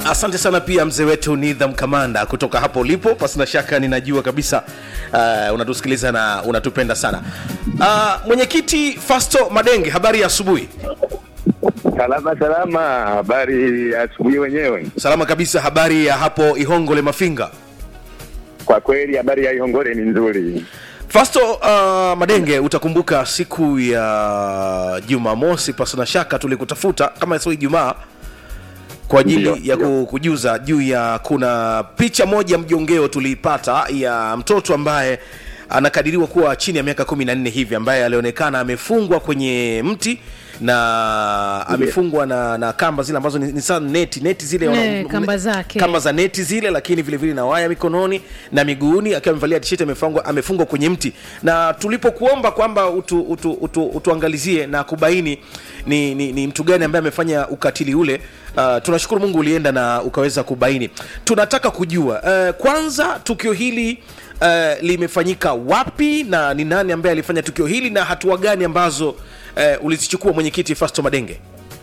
asante sana pia mzee wetu nidham kamanda kutoka hapo ulipo pasina shaka ninajua kabisa uh, unatusikiliza na unatupenda sana uh, mwenyekiti fasto madenge habari ya asubuhi Salama salama, habari ya asubuhi wenyewe. salama kabisa habari ya hapo ihongole mafinga Kwa kweli habari ya Ihongole ni nzuri. fasto uh, madenge utakumbuka siku ya jumamosi pasina shaka tulikutafuta kama sio ijumaa kwa ajili Ndio, ya ndio. ku- kujuza juu ya kuna picha moja mjongeo tuliipata ya mtoto ambaye anakadiriwa kuwa chini ya miaka kumi na nne hivi ambaye alionekana amefungwa kwenye mti na amefungwa na, na kamba zile ambazo ni, ni saa neti neti zile Eh, wana- kamba zake. kamba za neti zile lakini vile vile na waya mikononi na miguuni akiwa amevalia tisheti amefungwa amefungwa kwenye mti na tulipokuomba kwamba utu, utu, utu, utuangalizie na kubaini ni, ni, ni mtu gani ambaye amefanya ukatili ule uh, tunashukuru mungu ulienda na ukaweza kubaini tunataka kujua uh, kwanza tukio hili uh, limefanyika wapi na ni nani ambaye alifanya tukio hili na hatua gani ambazo uh, ulizichukua mwenyekiti fasto madenge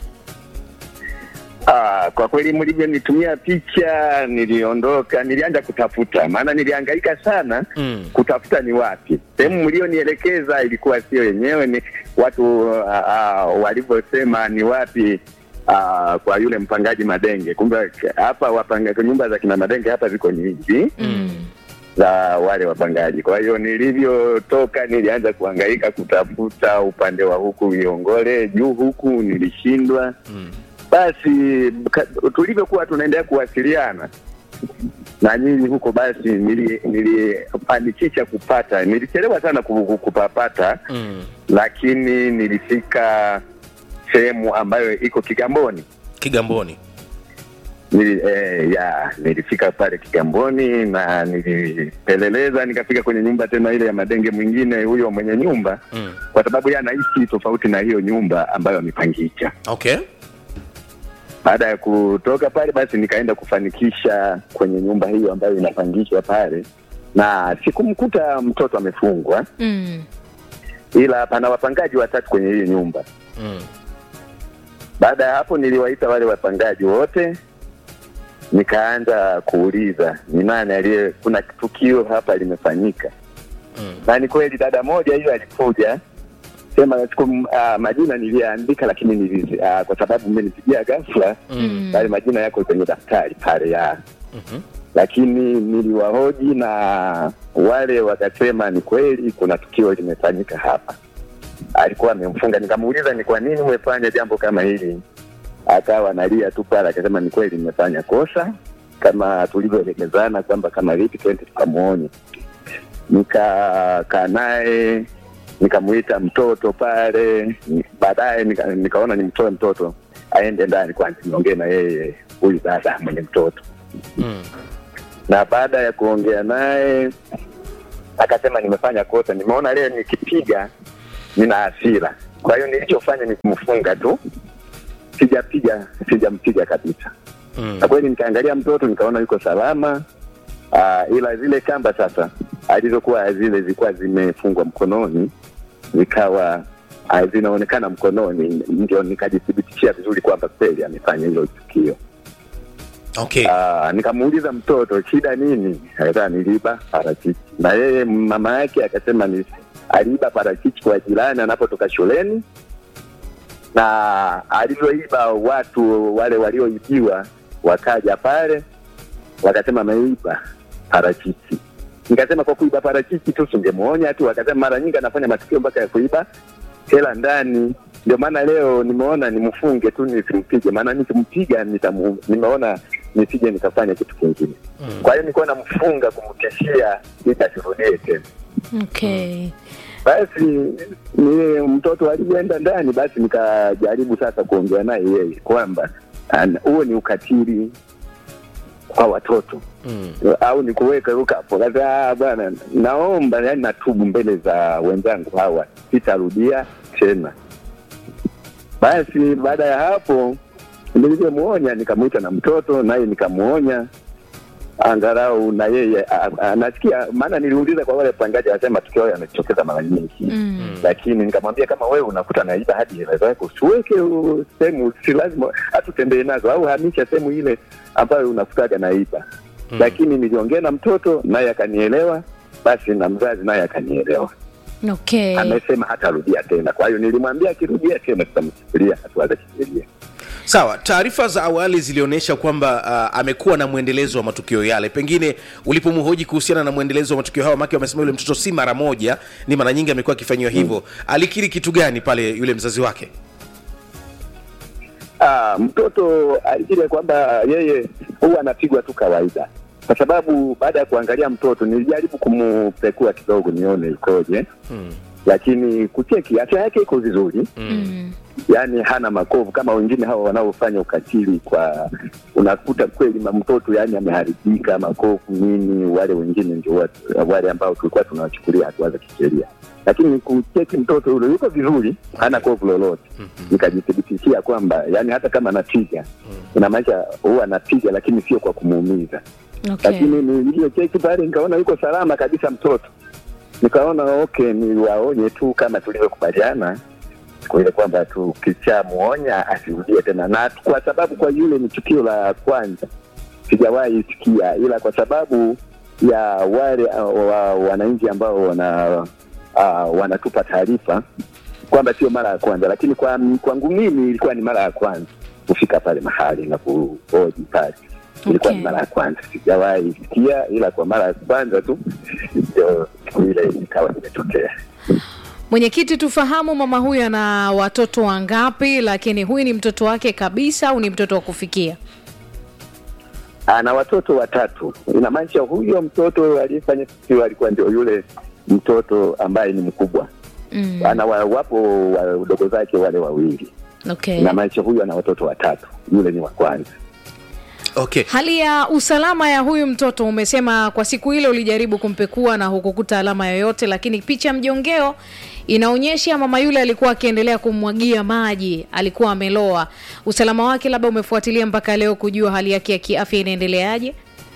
Ah, kwa kweli mlivyonitumia picha niliondoka, nilianza kutafuta, maana nilihangaika sana Mm. kutafuta ni wapi. Sehemu mlionielekeza ilikuwa sio yenyewe, ni watu ah, ah, walivyosema ni wapi ah, kwa yule mpangaji Madenge. Kumbe hapa wapanga nyumba za kina Madenge hapa ziko nyingi Mm. za wale wapangaji. Kwa hiyo nilivyotoka, nilianza kuhangaika kutafuta upande wa huku Iongole juu huku, nilishindwa mm. basi ka- tulivyokuwa tunaendelea kuwasiliana na nyinyi huko, basi nili- nilifanikisha kupata. Nilichelewa sana ku- ku- kupapata, Mm. lakini nilifika sehemu ambayo iko Kigamboni. kigamboni Nili, eh, ya nilifika pale Kigamboni na nilipeleleza, nikafika kwenye nyumba tena ile ya Madenge mwingine, huyo mwenye nyumba, mm. kwa sababu yeye anaishi tofauti na hiyo nyumba ambayo amepangisha. okay Baada ya kutoka pale, basi nikaenda kufanikisha kwenye nyumba hiyo ambayo inapangishwa pale, na sikumkuta mtoto amefungwa, Mm. ila pana wapangaji watatu kwenye hiyo nyumba. mm. Baada ya hapo, niliwaita wale wapangaji wote, nikaanza kuuliza ni nani aliye, kuna tukio hapa limefanyika. Mm. Na ni kweli dada moja hiyo alikuja sema siku uh, majina niliandika, lakini nilizi, uh, kwa sababu mmenipigia ghafla Mm. yale majina yako kwenye daftari pale ya Mhm. lakini niliwahoji na wale wakasema ni kweli kuna tukio limefanyika hapa. Alikuwa amemfunga, nikamuuliza ni kwa nini umefanya jambo kama hili, akawa analia tu pale, akasema ni kweli nimefanya kosa kama tulivyoelekezana kwamba kama vipi twende tukamuonye. Nikakaa naye nikamuita mtoto pale, ni- baadaye nika, nikaona nimtoe mtoto aende ndani kwanza niongee na yeye huyu dada mwenye mtoto Mm. na baada ya kuongea naye akasema nimefanya kosa, nimeona leo nikipiga nina hasira, kwa hiyo nilichofanya ni kumfunga tu, sijapiga sijampiga kabisa. Mm. Na kweli nikaangalia mtoto nikaona yuko salama. Uh, ila zile kamba sasa alizokuwa zile zilikuwa zimefungwa mkononi zikawa uh, zinaonekana mkononi, ndio nikajithibitishia vizuri kwamba kweli amefanya hilo tukio. okay Ah, nikamuuliza mtoto shida nini, akasema niliiba parachichi, na yeye mama yake akasema ni aliiba parachichi kwa jirani anapotoka shuleni, na alivyoiba watu wale walioibiwa wakaja pale wakasema ameiba parachichi. Nikasema kwa kuiba parachichi tu singemuonya tu, akasema mara nyingi anafanya matukio mpaka ya kuiba hela ndani. Ndio maana leo nimeona nimfunge tu nisimpige, maana nikimpiga nitamu, nimeona nisije nikafanya kitu kingine. Mm. Kwa hiyo nilikuwa namfunga kumtishia ili asirudie tena. Okay. Basi ni mtoto alivyoenda ndani, basi nikajaribu sasa kuongea naye yeye kwamba an- huo ni ukatili kwa watoto Mm. au ni kuweka ukapo. Sasa bwana, naomba yani, natubu mbele za wenzangu hawa, sitarudia tena. Basi baada ya hapo nilivyomuonya, nikamwita na mtoto naye nikamuonya, angalau na yeye a- a- anasikia. Maana niliuliza kwa wale wapangaji, anasema tukio hayo yanajitokeza mara nyingi Mm. lakini nikamwambia kama wewe unakuta naiba hadi hela zako usiweke u- sehemu, si lazima hatutembee nazo, au hamisha sehemu ile ambayo unakutaga naiba. Mm. Lakini niliongea na mtoto naye akanielewa, basi na mzazi naye akanielewa, Okay. amesema hatarudia tena. Kwa hiyo nilimwambia akirudia tena tutamchukulia hatua za kisheria. sawa taarifa za awali zilionyesha kwamba uh, amekuwa na mwendelezo wa matukio yale pengine ulipomhoji kuhusiana na mwendelezo wa matukio hayo make wamesema yule mtoto si mara moja ni mara nyingi amekuwa akifanyiwa hivyo alikiri kitu gani pale yule mzazi wake Ah, mtoto alikiri kwamba yeye huwa anapigwa tu kawaida, kwa sababu baada ya kuangalia mtoto nilijaribu kumpekua kidogo nione ikoje, hmm. lakini kucheki afya yake iko vizuri Mm. yaani hana makovu kama wengine hawa wanaofanya ukatili kwa unakuta kweli ma- mtoto yani ameharibika makovu nini wale wengine ndio watu- wale ambao tulikuwa tunawachukulia hatua za kisheria lakini kucheki mtoto yule yuko vizuri hana kovu lolote nikajithibitishia kwamba yani hata kama anapiga inamaanisha huwa anapiga lakini sio kwa kumuumiza Okay. lakini nilivyocheki pale nikaona yuko salama kabisa mtoto nikaona okay niwaonye tu kama tulivyokubaliana kwa ile kwamba tukishamuonya asirudie tena na kwa sababu kwa yule ni tukio la kwanza sijawahi sikia ila kwa sababu ya wale uh, wa, wananchi ambao wana uh, wanatupa taarifa kwamba sio mara ya kwanza lakini kwa kwangu mimi ilikuwa ni mara ya kwanza kufika pale mahali na kuhoji pale ilikuwa Okay. ni mara ya kwanza sijawahi sikia ila kwa mara ya kwanza tu ndio siku ile ikawa imetokea Mwenyekiti, tufahamu mama huyu ana watoto wangapi, lakini huyu ni mtoto wake kabisa au ni mtoto wa kufikia? ana watoto watatu. Inamaanisha huyo mtoto aliyefanya tukio alikuwa ndio yule mtoto ambaye ni mkubwa. Mm. Ana wa, wapo wadogo zake wale wawili. Okay. Inamaanisha huyu ana watoto watatu, yule ni wa kwanza. okay Hali ya usalama ya huyu mtoto, umesema kwa siku ile ulijaribu kumpekua na hukukuta alama yoyote, lakini picha mjongeo inaonyesha mama yule alikuwa akiendelea kummwagia maji, alikuwa ameloa. Usalama wake labda umefuatilia mpaka leo kujua hali yake ya kiafya inaendeleaje?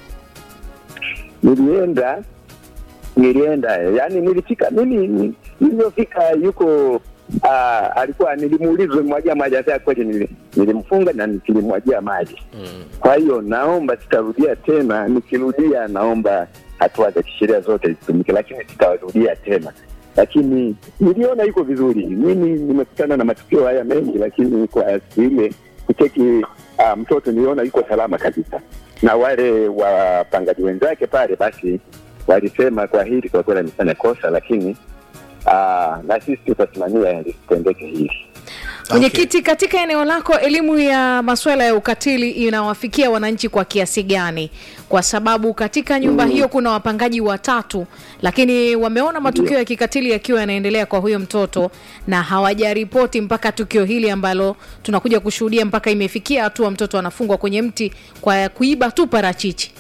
Nilienda nilienda, yani nilifika mimi ni- nilivyofika yuko Uh, alikuwa nilimuuliza mwagia maji hata kweli nili- nilimfunga na nilimwagia maji kwa hiyo naomba sitarudia tena nikirudia naomba hatua za kisheria zote zitumike lakini sitarudia tena lakini niliona yuko vizuri mimi nimekutana na matukio haya mengi lakini kwa siku ile kucheki uh, mtoto niliona yuko salama kabisa na wale wapangaji wenzake pale basi walisema kwa hili kwa kweli amefanya kosa lakini uh, na sisi tutasimamia lisitendeke hili Mwenyekiti, katika eneo lako elimu ya masuala ya ukatili inawafikia wananchi kwa kiasi gani? Kwa sababu katika nyumba hiyo kuna wapangaji watatu, lakini wameona matukio ya kikatili yakiwa yanaendelea kwa huyo mtoto na hawajaripoti mpaka tukio hili ambalo tunakuja kushuhudia, mpaka imefikia hatua mtoto anafungwa kwenye mti kwa kuiba tu parachichi.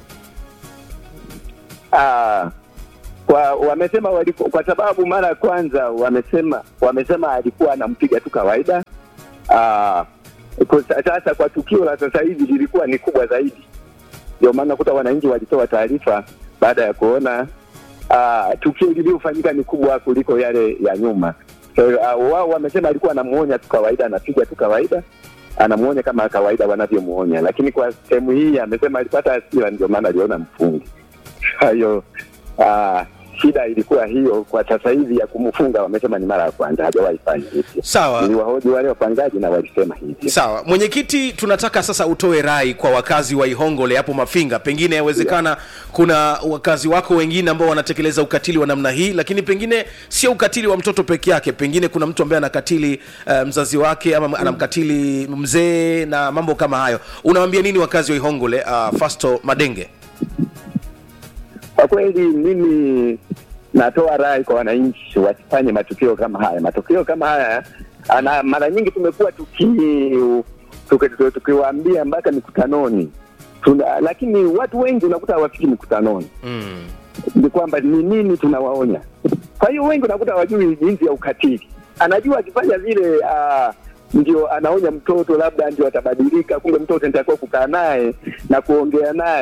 Ah, kwa wamesema waliku, kwa sababu mara ya kwanza wamesema wamesema alikuwa anampiga tu kawaida. Ah, kwa sa- sasa kwa tukio la sasa hivi lilikuwa ni kubwa zaidi, ndio maana kuta wananchi walitoa taarifa baada ya kuona ah, tukio lililofanyika ni kubwa kuliko yale ya nyuma. So, ah, wao wamesema alikuwa anamuonya tu kawaida, anapiga tu kawaida anamuonya kama kawaida wanavyomuonya, lakini kwa sehemu hii amesema alipata hasira, ndio maana aliona mfungi. Kwa hiyo ah, shida ilikuwa hiyo. Kwa sasa hivi ya kumfunga wamesema ni mara ya kwanza, hajawahi fanya hivyo. sawa Niliwahoji wale wapangaji na walisema hivyo. sawa mwenyekiti tunataka sasa utoe rai kwa wakazi wa ihongole hapo mafinga pengine yawezekana kuna wakazi wako wengine ambao wanatekeleza ukatili wa namna hii lakini pengine sio ukatili wa mtoto peke yake pengine kuna mtu ambaye anakatili uh, mzazi wake ama anamkatili mzee na mambo kama hayo unawambia nini wakazi wa ihongole uh, fasto madenge Kwa kweli mimi natoa rai kwa wananchi wasifanye matukio kama haya. Matukio kama haya ana, mara nyingi tumekuwa tuki tuki- tuki- tukiwaambia mpaka mikutanoni tuna, lakini watu wengi unakuta hawafiki mikutanoni mm. ni kwamba ni nini tunawaonya. Kwa hiyo wengi unakuta hawajui jinsi ya ukatili. Anajua akifanya vile uh, ndio anaonya mtoto, labda ndio atabadilika. Kumbe mtoto nitakiwa kukaa naye na kuongea naye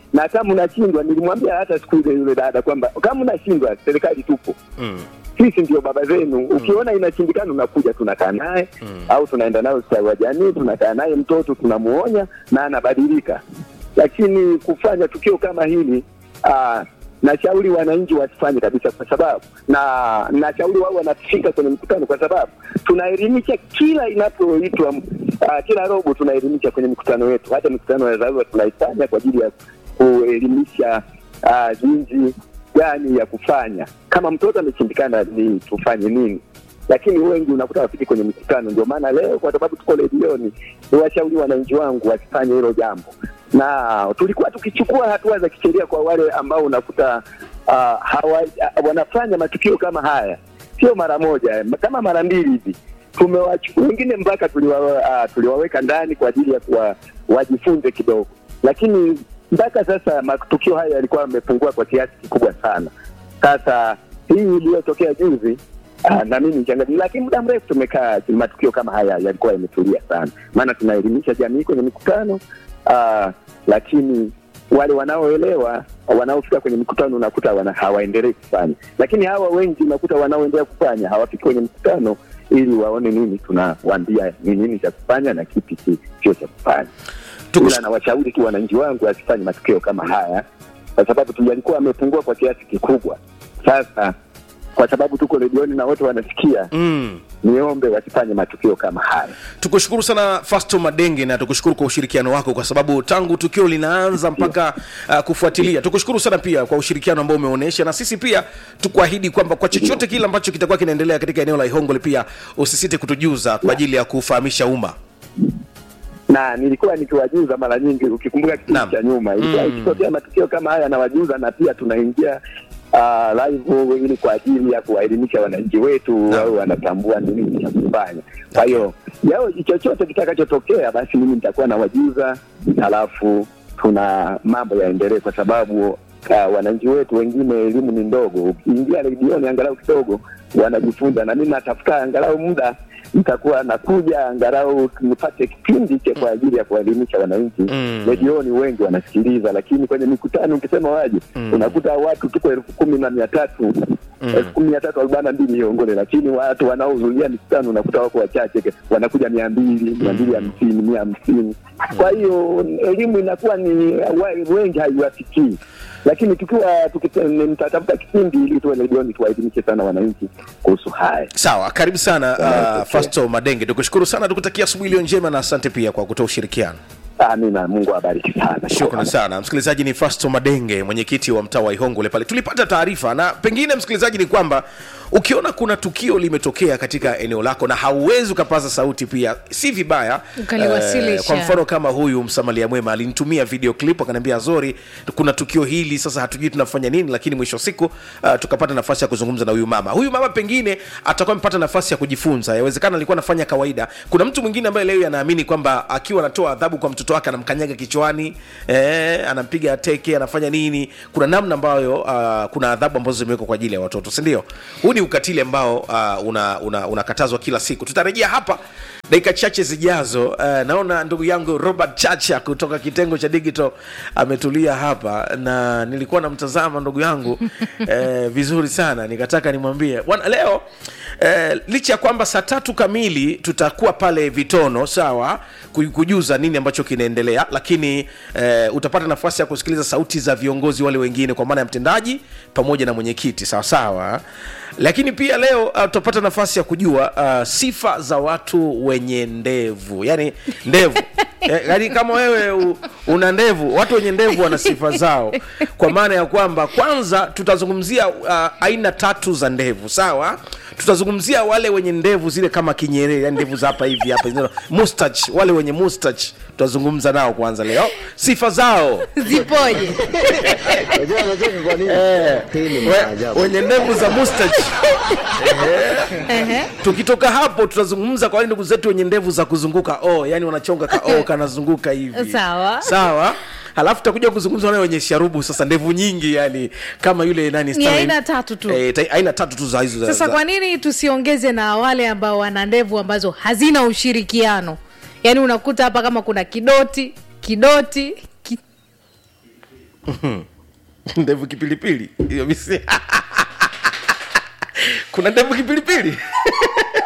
na kama unashindwa, nilimwambia hata siku ile yule dada kwamba kama unashindwa, serikali tupo mm. sisi ndio baba zenu. Ukiona inashindikana, unakuja tunakaa naye au tunaenda naye ustawi wa jamii, tunakaa naye mtoto, tunamuonya na anabadilika. Lakini kufanya tukio kama hili aa, nashauri wananchi wasifanye kabisa, kwa sababu na nashauri wao wanafika kwenye mkutano, kwa sababu tunaelimisha kila inapoitwa uh, kila robo tunaelimisha kwenye mikutano yetu, hata mikutano ya dharura tunaifanya kwa ajili ya kuelimisha uh, jinsi gani ya kufanya kama mtoto ameshindikana, ni tufanye nini lakini wengi unakuta wafiki kwenye mikutano. Ndio maana leo, kwa sababu tuko redioni, niwashauri wananchi wangu wasifanye hilo jambo, na tulikuwa tukichukua hatua za kisheria kwa wale ambao unakuta uh, hawa, uh, wanafanya matukio kama haya, sio mara moja, kama mara mbili hivi tumewachukua wengine mpaka tuliwa, uh, tuliwaweka ndani kwa ajili ya kuwa wajifunze kidogo, lakini mpaka sasa matukio haya yalikuwa yamepungua kwa kiasi kikubwa sana. Sasa hii iliyotokea juzi Ah, na mimi nikiangalia, lakini muda mrefu tumekaa, matukio kama haya yalikuwa yametulia sana, maana tunaelimisha jamii kwenye mikutano ah, lakini wale wanaoelewa wanaofika kwenye mikutano unakuta wana, hawaendelei kufanya, lakini hawa wengi unakuta wanaoendelea kufanya hawafiki kwenye mkutano ili waone nini tunawaambia ni nini cha kufanya na kipi ki- sio cha kufanya. Tukush- Ila nawashauri tu wananchi wangu wasifanye matukio kama haya, kwa sababu tu yalikuwa amepungua kwa kiasi kikubwa. Sasa kwa sababu tuko redioni na wote wanasikia, Mm. niombe wasifanye matukio kama haya. tukushukuru sana fasto madenge na tukushukuru kwa ushirikiano wako kwa sababu tangu tukio linaanza mpaka uh, kufuatilia tukushukuru sana pia kwa ushirikiano ambao umeonyesha na sisi pia tukuahidi kwamba kwa chochote kile ambacho kitakuwa kinaendelea katika eneo la ihongole pia usisite kutujuza kwa ajili ya kufahamisha umma na nilikuwa nikiwajuza mara nyingi, ukikumbuka kipindi Naam. cha nyuma ilikuwa Mm. ikitokea matukio kama haya nawajuza, na pia tunaingia uh, live ili kwa ajili ya kuwaelimisha wananchi wetu Naam. wao wanatambua nini cha kufanya. Kwa hiyo yao chochote kitakachotokea, basi mimi nitakuwa nawajuza, halafu tuna mambo yaendelee, kwa sababu uh, wananchi wetu wengine elimu ni ndogo. Ukiingia redioni angalau kidogo wanajifunza, na mimi natafuta angalau muda nitakuwa nakuja angalau nipate kipindi cha kwa ajili ya kuwaelimisha wananchi Mm. redioni. Wengi wanasikiliza, lakini kwenye mikutano ukisema waje, unakuta watu tuko elfu kumi na mia tatu elfu kumi mia tatu arobaini na mbili Iongole, lakini watu wanaohudhuria mikutano unakuta wako wachache, wanakuja mia mbili mia mbili hamsini mia hamsini Kwa hiyo elimu inakuwa ni wa- wengi haiwafikii, lakini tukiwa tukita- mtatafuta kipindi ili tuwe redioni tuwaelimishe sana wananchi kuhusu haya. sawa karibu sana uh, Yanayotokea. fasto madenge tukushukuru sana tukutakia asubuhi iliyo njema na asante pia kwa kutoa ushirikiano Amina, Mungu awabariki sana. Shukrani sana msikilizaji. Ni Fasto Madenge, mwenyekiti wa mtaa wa Ihongole pale. Tulipata taarifa, na pengine msikilizaji, ni kwamba ukiona kuna tukio limetokea katika eneo lako na hauwezi ukapaza sauti, pia si vibaya Ukaliwasilisha. kwa mfano kama huyu msamalia mwema alinitumia video clip akaniambia, Zori, kuna tukio hili, sasa hatujui tunafanya nini, lakini mwisho wa siku uh, tukapata nafasi ya kuzungumza na huyu mama. Huyu mama pengine atakuwa amepata nafasi ya kujifunza, yawezekana alikuwa anafanya kawaida. Kuna mtu mwingine ambaye leo anaamini kwamba akiwa anatoa adhabu kwa mtoto wake anamkanyaga kichwani, eh, anampiga teke, anafanya nini. Kuna namna ambayo uh, kuna adhabu ambazo zimewekwa kwa ajili ya watoto, si ndio? Huu ni ukatili ambao uh, unakatazwa una, unakatazwa kila siku. Tutarejea hapa dakika chache zijazo. Uh, naona ndugu yangu Robert Chacha kutoka kitengo cha digital ametulia hapa na nilikuwa namtazama ndugu yangu eh, vizuri sana, nikataka nimwambie bwana leo eh, licha ya kwamba saa tatu kamili tutakuwa pale Vitono, sawa, ku- kujuza nini ambacho kinaendelea, lakini eh, utapata nafasi ya kusikiliza sauti za viongozi wale wengine, kwa maana ya mtendaji pamoja na mwenyekiti, sawa sawa. Lakini pia leo uh, tutapata nafasi ya kujua uh, sifa za watu wenye ndevu, yani ndevu Eh, yaani kama wewe u, una ndevu, watu wenye ndevu wana sifa zao, kwa maana ya kwamba kwanza tutazungumzia uh, aina tatu za ndevu, sawa. Tutazungumzia wale wenye ndevu zile kama kinyerere, yani ndevu za hapa hivi hapa, zinazo- mustache, wale wenye mustache tutazungumza nao kwanza leo, sifa zao zipoje Unajua unacheka kwa nini? Hii ni We- maajabu. wenye ndevu za mustache. Ehe. Tukitoka hapo tutazungumza kwa wale ndugu zetu wenye ndevu za kuzunguka oh, yani wanachonga ka oh, kanazunguka hivi Sawa. sawa halafu tutakuja kuzungumza wale wenye sharubu sasa ndevu nyingi yani kama yule nani Ni Stanley- aina tatu tu. eh, ta- aina tatu tu za hizo za- sasa za- kwa nini tusiongeze na wale ambao wana ndevu ambazo hazina ushirikiano yaani unakuta hapa kama kuna kidoti kidoti ki... ndevu kipilipili hiyo misi kuna ndevu kipilipili